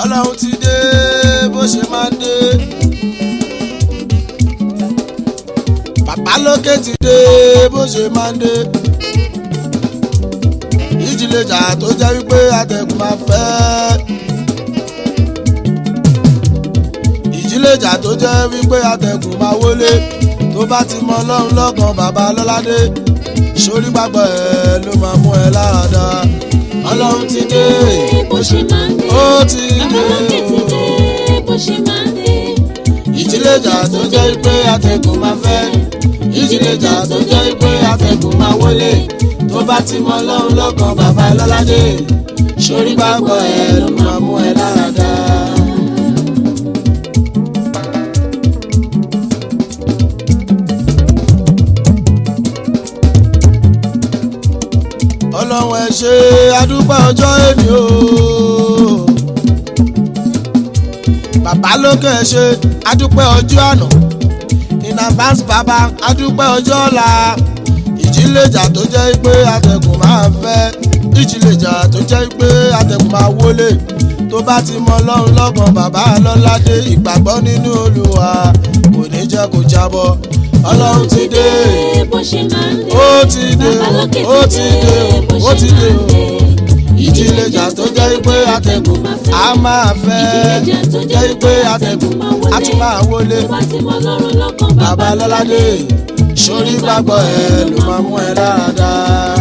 ọlọ́run ti dé bó ṣe máa ń dé. bàbá lókè ti dé bó ṣe máa ń dé. ìjìlẹ̀jà tó jẹ́ wípé atẹ̀kùn máa fẹ́. ìjìlẹ̀jà tó jẹ́ wípé atẹ̀kùn máa wọlé tó bá ti mọ ọlọ́run lọ́kàn bàbá lọ́ládé sórí gbàgbọ́ ẹ ló máa mú ẹ lára dá ọlọ́run ti dé bó ṣe máa ń dé. ó ti dé Babalókè ti dé bó ṣe máa ń dé. ìjìlẹ̀jà tó jẹ́ pé atẹ́gùn máa fẹ́ ìjìlẹ̀jà tó jẹ́ pé atẹ́gùn máa wọlé tó bá ti mọ ọlọ́run lọ́kàn bàbá lọ́ládé sórí gbàgbọ́ ẹ ló máa mú ẹ lára dá. ọlọ́run ẹ ṣe adúpẹ́ ọjọ́ èmi o. bàbá lókè ẹ ṣe adúpẹ́ ọjọ́ àná in advance bàbá adúpẹ́ ọjọ́ ọ̀la ìjìlẹ̀jà tó jẹ́ pé atẹ̀kùn máa fẹ́ ìjìlẹ̀jà tó jẹ́ pé atẹ̀kùn máa wọlé tó bá ti mọ ọlọ́run lọ́kàn bàbá lọ́ládé ìgbàgbọ́ nínú olúwa kò ní jẹ́ kó jábọ́ ọlọ́run ti dé bó ṣe máa ń dé. ó ti dé Babalókè ó ti dé bó ó ṣe ti dé máa ń dé. ìjìlẹ̀jà tó jẹ́ pé atẹ̀kùn á máa fẹ́ Ìjìlẹ̀jà tó jẹ́ pé atẹ̀kùn á tún máa wọlé tó bá ti mọ ọlọ́run lọ́kàn bàbá lọ́ládé sórí gbàgbọ́ ẹ ló máa mú ẹ dáadáa.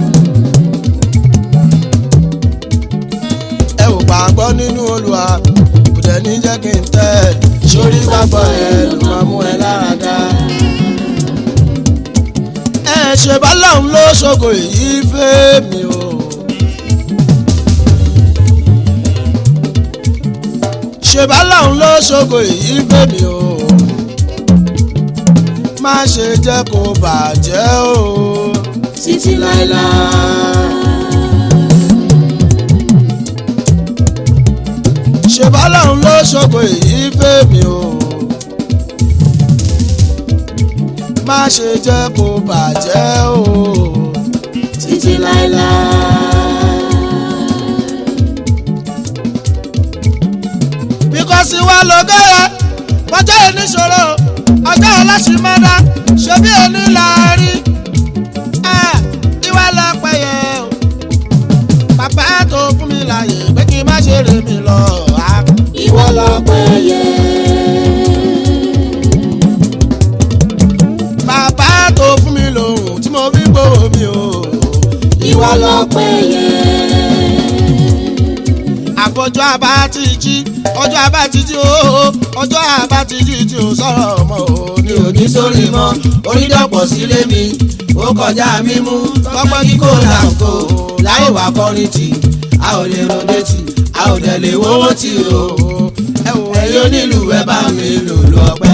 ẹ ò gbàgbọ́ nínú olùwà kò dẹ̀ ní jẹ́ kí n tẹ́ sórí gbàgbọ́ ẹ ló máa mú ẹ dáadáa. ẹ ṣe bá lọ́hùn ló ṣògo èyí fẹ́ mi o. ṣe bá lọ́hùn ló ṣògo èyí fẹ́ mi o má ṣe jẹ́ kó bàjẹ́ o títí láéláé. ṣe bọ́lọ́run ló ṣògo èyí fèmí o má ṣe jẹ́ kó bàjẹ́ o títí láéláé. bíkọ́sì wa lọ́gọ́rẹ́ ọjọ́ ìníṣòro ọjọ́ ọlọ́sìmọ́dá ṣe bí ẹni láàárín ìwà lọ́pẹ́ yẹ o bàbá tó fún mi láàyè pé kí n má ṣe rè mí lọ. ah. ìwọ lọ́pẹ́ yẹ. bàbá tó fún mi lòun tí mo fi gbòòrò mi o. ìwọ lọ́pẹ́ yẹ. àfọjọ́ àbá ti jí ọjọ́ àbá ti jí o ọjọ́ àbá ti jí tí o sọ̀rọ̀ mọ́ o ní òní sórí mọ́ onídọ̀pọ̀ sílé mi ó kọjá mímú tọ́pẹ́ kíkó làǹkó láì wá kọrin tì a ò lè ròde tì a ò dẹ̀ lè wọ́wọ́ tì o ẹ wò ẹ̀yin onílù ẹ bá mi lò lọ́pẹ́.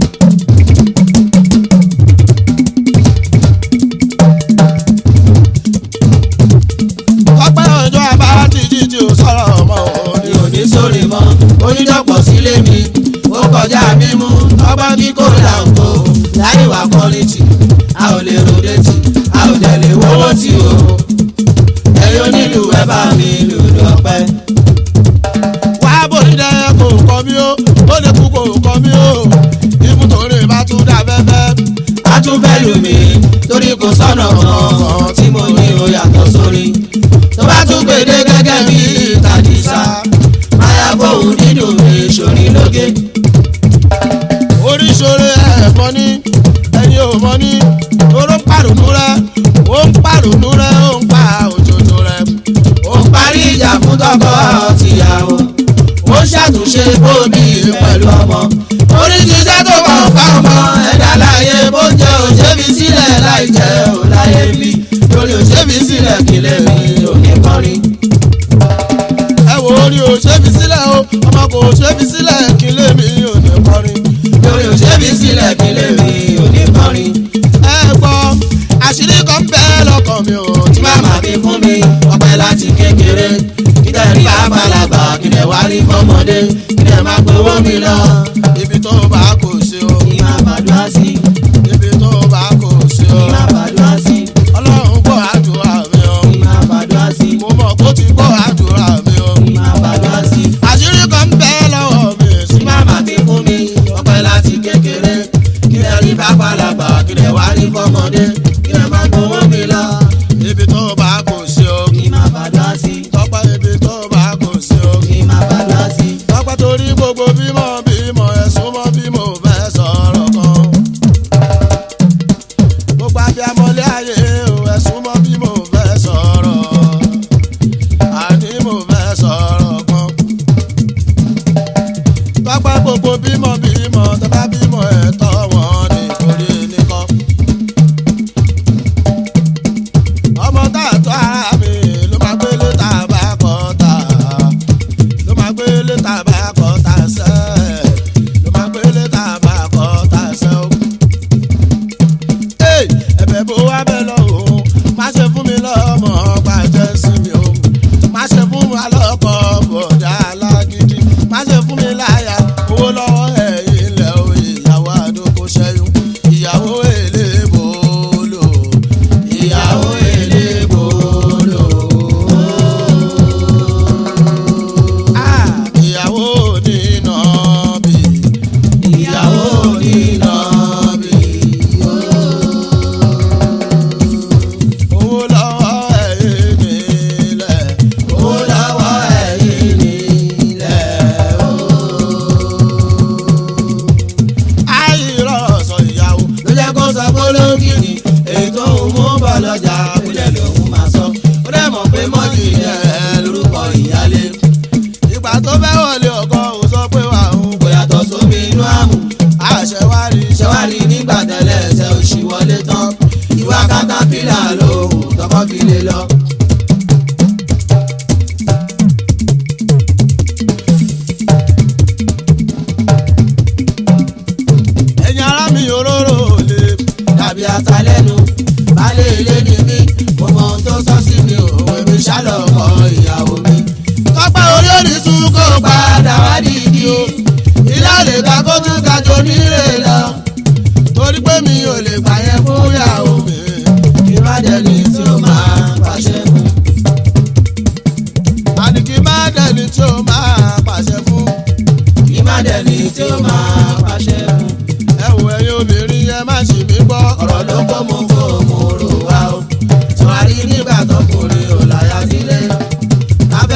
ọpẹ́ ọjọ́ abára ti jí tí o sọ̀rọ̀ mọ́ o ní òní sórí mọ́ onídọ̀pọ̀ sílé mi ó kọjá mímú ọgbọ́n kíkó làǹkó láì wá kọrin tì a ò lè ròde tì a ò dẹ̀ lè wọ́wọ́ tì o ẹ̀yin onílù ẹ bá mi lù lọ́pẹ́. wá bóni dẹ kò kọ mí o ó lè kú kò kọ mí o ibùdókòrè bá tún dà fẹ́fẹ́. a tún fẹ́ lù mí torí kò sọ̀nà kan tí mo ní o yàtọ̀ sórí tó bá tún gbèdé gẹ́gẹ́ bí tàdísà máyà bóun dídùn mi sórí lóge. oríṣiríṣi ẹ̀fọ́ ní ẹni ò mọ́ ní oró ń pàrònú rẹ ó ń pàrònú rẹ ó ń pa òjòjò rẹ ó ń parí ìjà fún tọkọ tìyàwó ó ń ṣàtúnṣe bóbi pẹ̀lú ọmọ oríṣiríṣi tó bá ń pa ọmọ ẹ̀dá láyé bó jẹ́ òṣèbí sílẹ̀ láì jẹ́ ò láyé bí lórí òṣèbí sílẹ̀ kílẹ̀ mi ò ní kọrin. ẹ wo orí òṣèbí sílẹ̀ o ọmọ kò òṣèbí sílẹ̀ kílẹ̀ mi ò ní kọrin. lórí òṣèbí sílẹ̀ kílẹ̀ mi ò ní kọrin. ẹ gbọ́ àṣírí kan bẹ́ẹ̀ lọ́kàn mi ò tí màmá mi fún mi ọpẹ́ láti kékeré kíkẹ́ rí àgbàlagbà kíkẹ́ wá rí fọmọdé kíkẹ́ má gbowó mi lọ. ibi tó bá kò ṣe o. kí má bàdúrà sí ibi tó bá kò ṣe o. kí má bàdúrà sí ọlọ́run gbọ́ àdúrà mi o. kí má bàdúrà sí mo mọ̀ kó ti gbọ́ àdúrà mi o. kí má bàdúrà sí àṣírí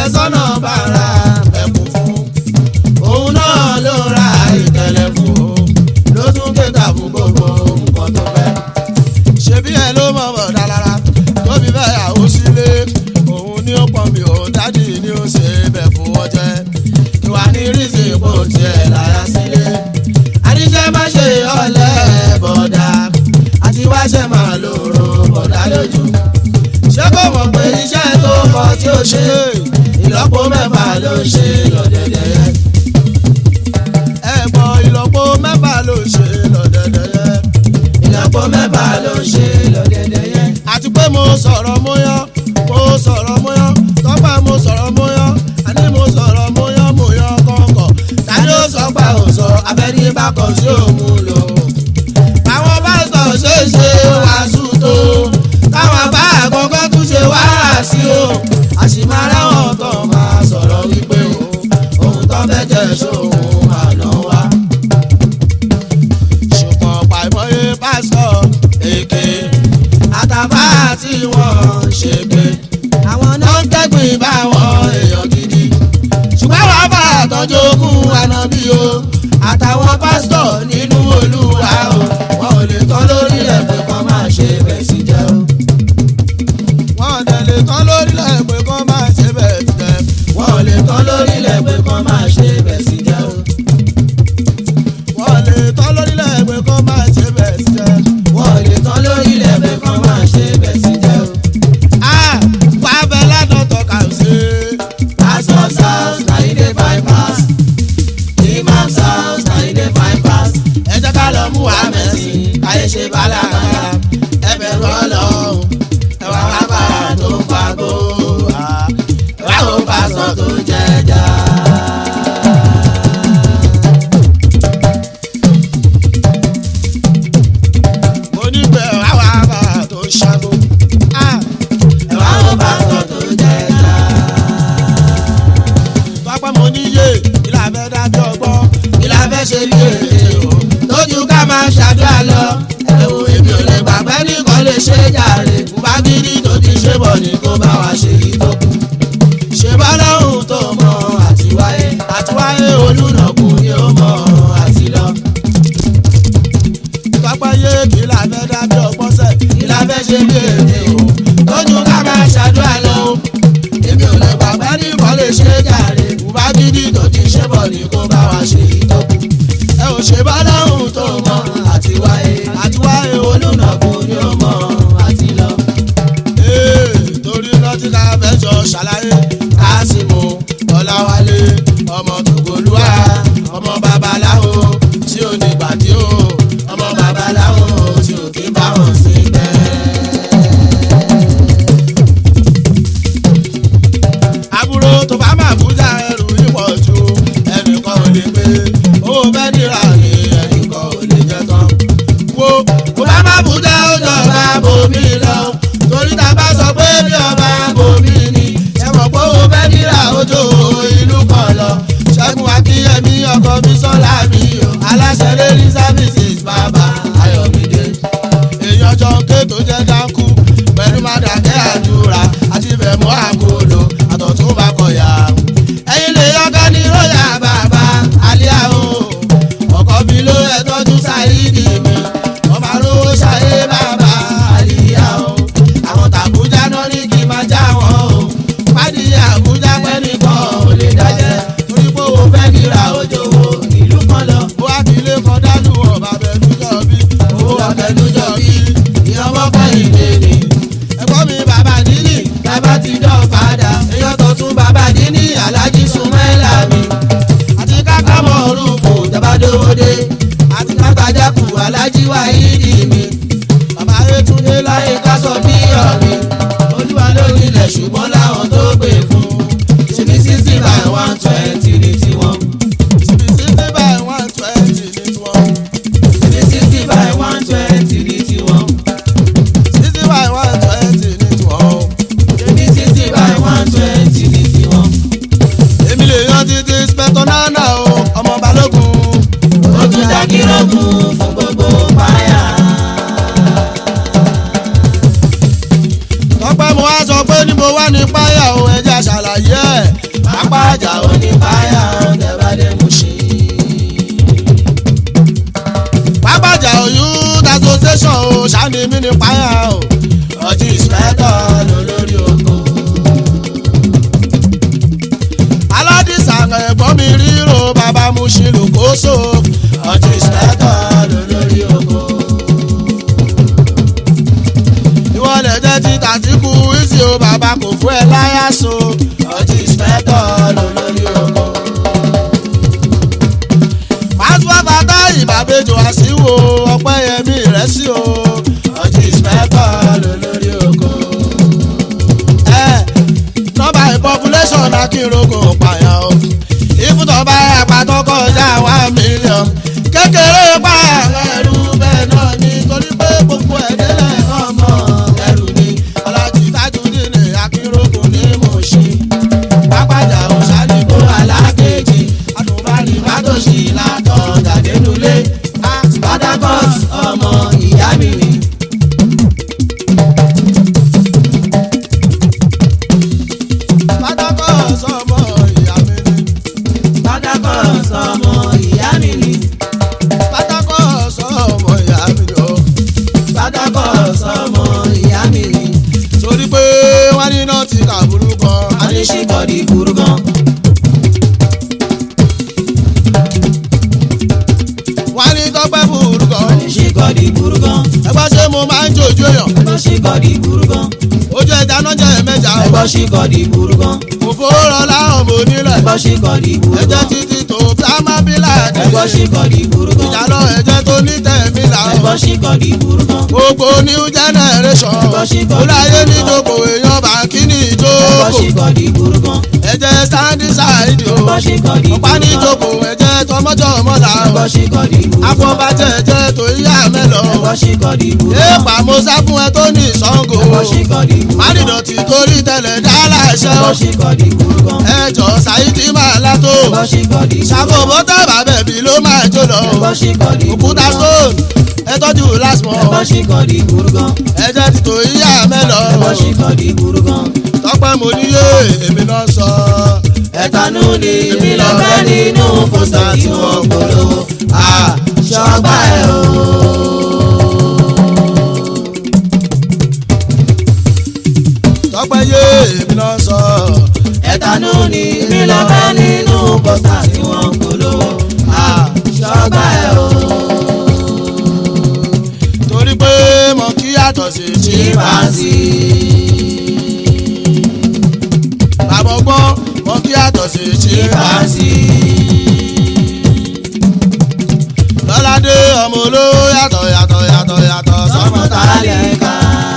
àfẹ́sọ́nà bàrà ẹ̀kún fún òun náà ló ra ìtẹ̀lẹ̀ fún o ló tún kéka fún gbogbo nǹkan tó fẹ́. ṣebí ẹ ló mọ̀ bọ̀ dálára tóbi bẹ́ẹ̀ àwọ sílé òun ní ó pọ̀ mi ò dádì ni ó ṣe bẹ̀ fún wọn jẹ́ ìwà ní rísì ipò tiẹ̀ láyà sílé. àníṣe má ṣe ọ̀lẹ́ bọ̀dà àti wáṣẹ́ máa lòrò bọ̀dà lójú. ṣé kò mọ̀ pé iṣẹ́ tó kọ tí ó ṣe ìlọ́po mẹ́fà ló ṣe lọ́dẹ̀dẹ̀ yẹn. ẹ̀gbọ́n ìlọ́po mẹ́fà ló ṣe lọ́dẹ̀dẹ̀ yẹn. ìlọ́po mẹ́fà ló ṣe lọ́dẹ̀dẹ̀ yẹn. àti pé mo sọ̀rọ̀ mọ́yán mo sọ̀rọ̀ mọ́yán tọ́pẹ́ mo sọ̀rọ̀ mọ́yán àní mo sọ̀rọ̀ mọ́yán mọ́yán kọ̀ọ̀kan tàbí ó sọ pé ò sọ abẹ́ni bá kàn sí òun lò. àwọn pásítọ̀ ṣe é ṣe wàásù tó káwọn bá àkọ́kọ́ tún ṣe wáàsí o àṣìmára wọn tó máa sọ̀rọ̀ wípé o ohun tó fẹ́ jẹ́ sóhun àná wa. ṣùgbọ́n pàìmọ́yé pásítọ̀ èké àtàbá tí wọ́n ṣègbè àwọn náà ń tẹ́gbìn báwọn èèyàn gidi ṣùgbọ́n wàá bá àtọ́jú ogún ànábì o àtàwọn pásítọ̀ nínú olúwa o wọn ò lè tán lórí ẹ̀ pé kán máa ṣe bẹ́ẹ̀ sí jẹ́ o. wọn ò dẹ̀ lè tán lórí ẹ̀ pé kán máa ṣe bẹ́ẹ̀ sí jẹ́. wọn ò lè tán lórí ẹ̀ pé kán máa ṣe bẹ́ẹ̀ sí jẹ́ o. wọn ò lè tán lórí ẹ̀ pé kán máa ṣe bẹ́ẹ̀ sí jẹ́. wọn ò lè tán lórí ẹ̀ pé kán máa ṣe bẹ́ẹ̀ sí jẹ́ o. ah wàá fẹ́ ládùn tọ́ka sí. Pastor's house, na he dey find pass. Imam's house, na he dey find pass. ẹ jẹ́ ká lọ mú wa mẹ́sìn káyé ṣe bálàkàlà ẹ bẹ̀rù ọlọ́run ẹ wá wá bàrà tó ń fagbó ẹ wá wo pásítọ̀ tó ń jẹjà. mo ní pé ẹ wá wá bàrà tó ń ṣàgbó ẹ wá wo pásítọ̀ tó ń jẹjà. pápá mo níyè ìlà fẹ́ dábí ọgbọ́n ìlà fẹ́ ṣe bí èdè o lójú ká máa ṣàdúrà lọ ẹ̀wò èmi ò lè gbàgbẹ́ nìkan lè ṣe jàre bá gidi tó ti ṣe bọ̀ ní kó bá wa ṣe yìí tó kù. ṣe bá lọ́hùn tó mọ àtiwáyé àtiwáyé olùnàkú ni ó mọ àti lọ. pápáyé kí la fẹ́ dábí ọgbọ́n sẹ̀ kí la fẹ́ ṣe bí èdè o lójú ká máa ṣàdúrà lọ èmi ò lè gbàgbẹ́ nìkan lè ṣe jàre bá gidi tó ti ṣe bọ̀ ní kó bá wa ṣe yìí tó kù ẹ ò ṣe bá lọ́hùn tó mọ àti wáyé àti wáyé olùnàkú ni ó mọ àti lọ. Ee, torí rántí ká fẹ́ jọ ṣàlàyé kásìmù ọ̀làwálé ọmọ tògolúwa ọmọ babaláwo tí ò ní gbàdí o ọmọ babaláwo tí ò kí bá wọn sí bẹ́ẹ̀. àbúrò tó bá máa bújà ẹrù ìpọ̀ ju ẹnìkan ò lè gbé owó bẹ́ẹ̀ nira ni ẹnìkan ò lè jẹ tán. wo kó bá máa bújà ó jọba bòmí lọ torí tá a bá sọ pé bí ọba bòmí ni ṣe mọ̀ pé owó bẹ́ẹ̀ nira ó jò ìlú kan lọ. ṣẹ́gun akínyẹmí ọkọ̀ mi sọ́lá mi o aláṣẹ lórí services bàbá ayọ̀mídé èèyàn jọ ké tó jẹ́ dáńkú pẹ̀lú mádàkẹ́ àdúrà àti bẹ̀mú àkóló àtọ̀tún bá kọ̀yà. ẹ̀yin lè yọkọ́ ní róyà bàbá àlíyá o ọkọ̀ mi ló ẹ̀ tọ́jú sáyídì mi ọba lówó ṣayé bàbá àlíyá o àwọn tàbújá náà ní kí n máa já wọn o pádì àbújá pẹ́ nìkan ò lè dájẹ́ torí pé òun fẹ́ kíra òjò wo ìlú kan lọ. ó wá kí ilé kan dájú ọba bẹ̀rù jọ bí owó ọ̀kẹ́lújọ bí ìyọmọ kẹ́yìn lèlè. ẹ̀gbọ́n mi bàbá dínì bàbá ti dán padà èèyàn tó tún bàbá dínì alájí súnmẹ́lá mi. àti káká mọ̀ orúkọ tẹ́bádówódé àti kátajákù alájí wáyídì mi. bàbá Yétúndé láyé ká sọ bí ọ̀mí. olúwa ló nílẹ̀ ṣùgbọ́n láwọn tó gbé fún. ṣèbí sixty by one twenty ní tiwọn. ṣèbí sixty by one twenty ní tiwọn. ṣèbí sixty by one twenty ní tiwọn. sixty by one twenty ní tiwọn. ṣèbí sixty by one twenty ní tiwọn. èmi lè yan títí spẹ́tọ̀ nánà o ọmọ balógun. Ó tún dá kírọ́gùn fún gbogbo páyà. tọ́pẹ́ mo wá sọ pé ní mo wá ní páyà o ẹja ṣàlàyé ẹ̀ ní mí ní páyà o. ọtí ìspẹ́tọ̀ lólórí oko. aládìsá ẹ̀gbọ́n mi ríro bàbá mu ṣe lòkóso. ọtí ìspẹ́tọ̀ lólórí oko. ìwọlẹ̀ jẹ́ ti tàtíkù ìsì o bàbá kò fún ẹ láyà so. ọtí ìspẹ́tọ̀ lólórí oko. pásítọ̀ bàtà ìbàbẹ̀jọ àṣìwò ọpẹ́yẹmí rẹ̀ sí o. ọtí ìspẹ́tọ̀ lólórí oko. ẹ nọ́mbà population akínrogun pààyàn o. ìfúntàn bá àpàtàn kọjá one million. kékeré pààyàn ẹrú bẹ́ẹ̀ náà ni torí pé gbogbo ẹ̀ délẹ̀ ọmọ ẹrù ni alájí tajudeen akínrogun ní mọ̀ọ́ṣí. pápájà òṣàdìbò alákejì àtúbárì mátòṣì látọ̀ jàdénulé spartacus ọmọ ìyá mi ni. pátákó sọmọ ìyá mi ni. spartacus ọmọ ìyá mi ni. pátákó sọmọ ìyá mi ni o. spartacus ọmọ ìyá mi ni. torí pé wọ́n ní náà ti kàbúrú kan. aníṣíkọ̀dì burú gan. wọ́n ní tọ́pẹ́ burú kan. aníṣíkọ̀dì burú gan. ẹgbẹ́ ṣé mo máa ń jòjú èèyàn. ẹgbọ́n ṣíkọ̀dì burú gan. ojú ẹja náà jẹ́ mẹ́jà o. ẹgbọ́n ṣíkọ̀dì burú gan. òfò rọlá ọmọ onílẹ̀. ẹgbọ́n ṣíkọ̀dì burú ẹjẹ́ gan. títí tó sámá bílà ẹgbọ́n ṣíkọ̀dì burú gan. ìjàlọ ẹjẹ́ tó ní tẹ̀mí là o. ẹgbọ́n ṣíkọ̀dì burú gan. gbogbo new generation. Ẹgbọ́n ṣì kọ́ olùayé ní ní ìjókòó èèyàn bá kí ní ẹgbọ́n ìjókòó. ṣíkọ̀dì burú gan. ẹjẹ́ sáńdí sáìdì o. ẹgbọ́n ṣíkọ̀dì ọ̀pá ní burú gan. ìjókòó ẹjẹ́ tọmọjọ́ mọ́lá o. ẹgbọ́n ṣíkọ̀dì burú gan. afọbajẹ ẹjẹ́ tó yá mẹ́lọ. ẹgbọ́n ṣíkọ̀dì burú gan. èèpà mo sá fún ẹ tó ní ìsango. ẹgbọ́n ṣíkọ̀dì burú gan. mádìdọ̀tì torí tẹ̀lẹ̀ dá láṣẹ o. ẹgbọ́n ṣíkọ̀dì burú gan. ẹjọ́ sáìdì máa látó. ẹgbọ́n ṣíkọ̀dì burú gan. ṣàkó bọ́tà bàbẹ̀bí ló máa jó lọ. ẹgbọ́n ṣíkọ̀dì burú òkúta gan. stone ẹ tọ́jú lásmọ̀. ẹgbọ́n ṣíkọ̀dì burú gan. ẹjẹ́ ti tó yá mẹ́lọ. ẹgbọ́n ṣíkọ̀dì burú gan. tọ́pẹ́ mo níyé èmi náà sọ. ẹ̀tanú ni èmi lọ fẹ́ nínú pósítà tí wọ́n polówó. ṣọgbà ẹ̀ o. tọ́pẹ́ yé èmi náà sọ. ẹ̀tanú ni èmi lọ fẹ́ nínú pósítà tí wọ́n polówó. ṣọgbà ẹ̀ o. torí pé mo kí yàtọ̀ sí chimpanzee. bàbá ọgbọ́n mo kí yàtọ̀ sí chimpanzee. lọ́ládé ọmọ olówó yàtọ̀ yàtọ̀ yàtọ̀ yàtọ̀ sọmọ sọmọ tálíkà.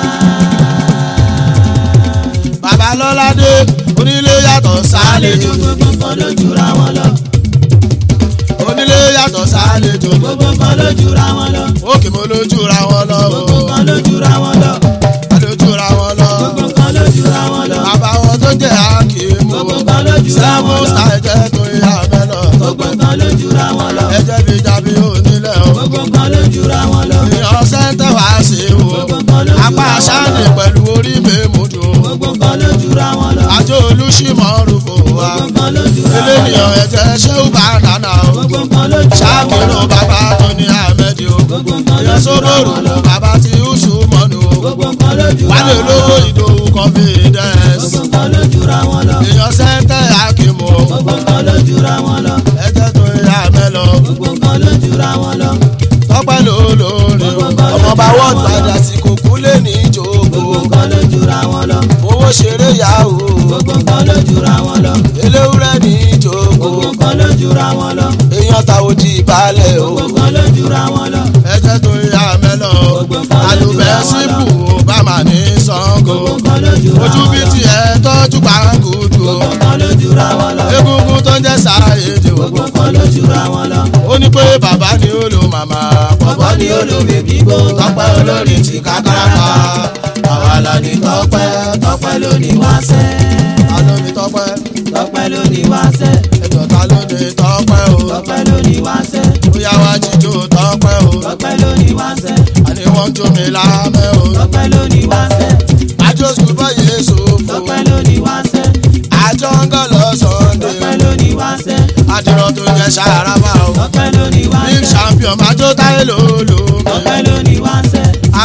bàbá lọ́ládé onílé yàtọ̀ àlejò sálejò gbogbo kan ló jura wọn lọ. onílé yàtọ̀ sálejò gbogbo kan ló jura wọn lọ. òkè mo lójú ra wọn lọ gbogbo kan ló jura wọn lọ. lójú ra wọn lọ gbogbo kan ló jura wọn lọ. bàbá wọn tó jẹ́ àkìmù gbogbo kan ló jura sẹ́fún wọn lọ. sàìjẹ́ tó yá mẹ́lọ gbogbo kan ló jura wọn lọ. ẹjẹ́ fi jábí onílẹ̀ o gbogbo kan ló jura wọn lọ. èèyàn sẹ́ńtẹ̀ wá sí o gbogbo kan ló apá jura wọn sáàdì lọ. pẹ̀lú orí mèmúdù gbogbo kan ló jura wọn lọ. àjọ olùsímọ̀ rúfò wa gbogbo kan ló jura wọn lọ. eléyìí ẹ̀jẹ̀ ṣéwù bá dáná o gbogbo kan ló jura wọn ṣáàkìrò lọ. bàbá tó ní ahmed o gbogbo kan ló èèyàn jura sóbòrò wọn lọ. bàbá tí yusuf mọ́nu o gbogbo kan ló jura wálé wọn lọ. olówó ìdòwú confidence gbogbo kan ló jura wọn lọ. èèyàn sẹ́ńtẹ̀ akímù o gbogbo kan ló jura wọn lọ. ẹ̀jẹ̀ tó yá mẹ́lọ gbogbo kan ló jura wọn lọ. tọ́pẹ́ lólórí o ọmọọba wọ́ọ̀dù padà sí kòkú lé ní ìjókòó gbogbo kan ló jura wọn lọ. owó ṣeré yahoo gbogbo kan ló jura wọn lọ. eléwúrẹ́ ní ìjókòó gbogbo kan ló jura wọn lọ. èèyàn ta ojì balẹ̀ o gbogbo kan ló jura wọn lọ. ẹ̀jẹ̀ tó yá mẹ́lọ àlùbẹ́ síbù obama ní sango gbogbo kan ló jura ojú wọn bí lọ. tiẹ̀ tọ́jú pàǹgùdù o gbogbo kan ló jura wọn lọ. egungun tó ń jẹ́ sáyédè o gbogbo kan ló jura wọn lọ. ó ní pé bàbá ni ó lo màmá bọ̀bọ̀ ni olómi bíbó tọpẹ́ olórí ti kákàràkà. àwa la ní tọpẹ́ tọpẹ́ ló ní wáṣẹ́. ta ló ní tọ́pẹ́ tọpẹ́ ló ní wáṣẹ́. ẹjọ́ ta ló ní tọ́pẹ́ o tọpẹ́ ló ní wáṣẹ́. bóyá wá jíjó tọ́pẹ́ o tọpẹ́ ló ní wáṣẹ́. àní wọ́n ń jó mi lámẹ́ o tọpẹ́ ló ní wáṣẹ́. àjọ sùpọ̀ yéé sòfò tọpẹ́ ló ní wáṣẹ́. àjọ ń gọ́ lọ sọ́ndé tọpẹ́ ló ní wáṣẹ́. àdìrọ̀ tó jẹ́ sàràmà o tọpẹ́ ló ní big wáṣẹ́. champion májó táyé lòlò tọpẹ́ ló ní wáṣẹ́. akílẹ̀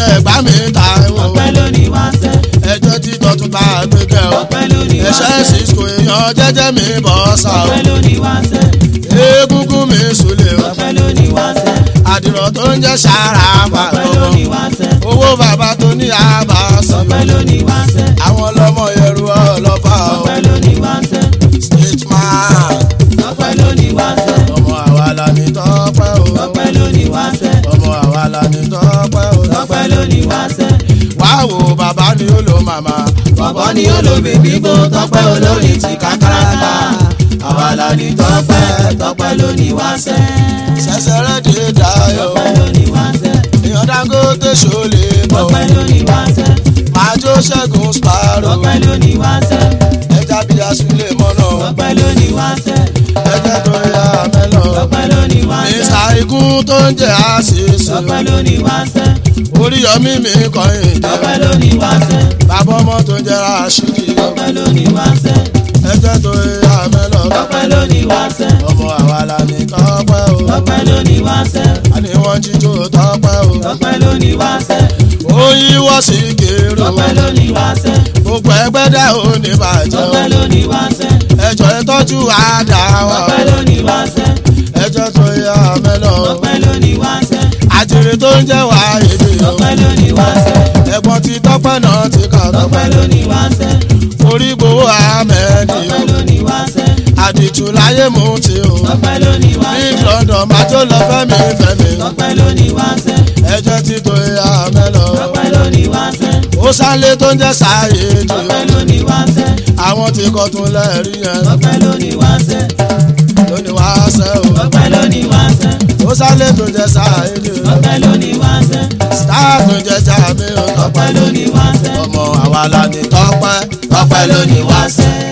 lẹ́gbàá mi ta ẹ̀wọ̀ ọpẹ́ lóní wá sẹ́ ẹjọ́ tí tọ́tún bá gbé kẹ́ ọ ọpẹ́ lóní wá ẹ̀ṣẹ́ sẹ́ cisco èèyàn jẹ́jẹ́ mi bọ́ sá o ọpẹ́ lóní wá sẹ́ egungun mi sùlẹ̀ o ọpẹ́ lóní wá sẹ́ àdìrọ̀ tó ń jẹ́ sára ọpẹ́ pàtó lóní wá sẹ́ owó bàbá tó ní àbá sí ọpẹ́ lóní wá sẹ́ àwọn ọlọ́mọ yẹrù ọlọ́fà o ọpẹ́ lóní wá sẹ́ state man ọpẹ́ lóní wá sẹ́ ọmọ àwa la ní tọ́pẹ́ o ọpẹ́ lóní wá sẹ́ ọmọ àwa la ní tọ́pẹ́ o ọpẹ́ lóní wá sẹ́ wá wo bàbá ni ó lo màmá bọ̀bọ̀ ni olómi bíbó tọpẹ́ olórin ti kákàràkà àwa la ní tọpẹ́ tọpẹ́ lóní wá sẹ́ sẹsẹrẹ dé dayọ̀ ọpẹ́ lóní wá sẹ́ èèyàn Dangote ṣòlè bọ̀ ọpẹ́ lóní wá sẹ́ máa jó ṣẹ́gun sparrow ọpẹ́ lóní wá sẹ́ ẹja bí asúlẹ̀ mọ́nà ọpẹ́ lóní wá sẹ́ ẹjẹ tó yá mẹ́lọ ọpẹ́ lóní wá sẹ́ mísà ikú tó ń jẹ́ àṣìṣe ọpẹ́ lóní wá sẹ́ Oríyọmí mi kọyìn dé ọpẹ́ lóní wá sẹ́ bàbá ọmọ tó ń jẹ́ àṣírí ọpẹ́ lóní wá sẹ́ ẹjẹ tó yá mẹ́lọ ọpẹ́ lóní wá sẹ́ ọmọ àwa la ní tọ́pẹ́ o ọpẹ́ lóní wá sẹ́ àní wọ́n jíjó tọ́pẹ́ o ọpẹ́ lóní wá sẹ́ ó yíwọ́ sí gèrò ọpẹ́ lóní wá sẹ́ gbogbo ẹgbẹ́ dẹ́ ò ní bàjẹ́ o ọpẹ́ lóní wá sẹ́ ẹjọ́ ìtọ́jú àdá wa ọpẹ́ lóní wá sẹ́ ẹjọ́ tó yá mẹ́lọ ọpẹ́ lóní wá sẹ́ àjèrè tó ń jẹ́ wá èdè o ọpẹ́ lóní wá sẹ́ ẹ̀gbọ́n ti tọ́pẹ́ náà ti kà ọpẹ́ tọ́pẹ́ lóní wá sẹ́ orí gbowó ahmed ọpẹ́ o lóní wá sẹ́ àdìtú láyé mú ti o ọpẹ́ lóní wá big sẹ́ london májò lọ fẹ́mi fẹ́mi ọpẹ́ lóní wá sẹ́ ẹjọ́ ti tó yá mẹ́lọ ọpẹ́ lóní wá sẹ́ ó sálé tó ń jẹ́ sáyé jù ọpẹ́ lóní wá sẹ́ àwọn tí kò tún lẹ́rìí yẹn ọpẹ́ lóní wá sẹ́ lónìí wá sẹ́ o ọpẹ́ lóní wá sẹ́ ó sálé tó ń jẹ́ sáyé jù ọpẹ́ lóní wá sẹ́ star tó ń jẹ́ jáde o ọpẹ́ lóní wá sẹ́ ọmọ àwa la ní tọ́pẹ́ tọ́pẹ́ lónìí wá sẹ́.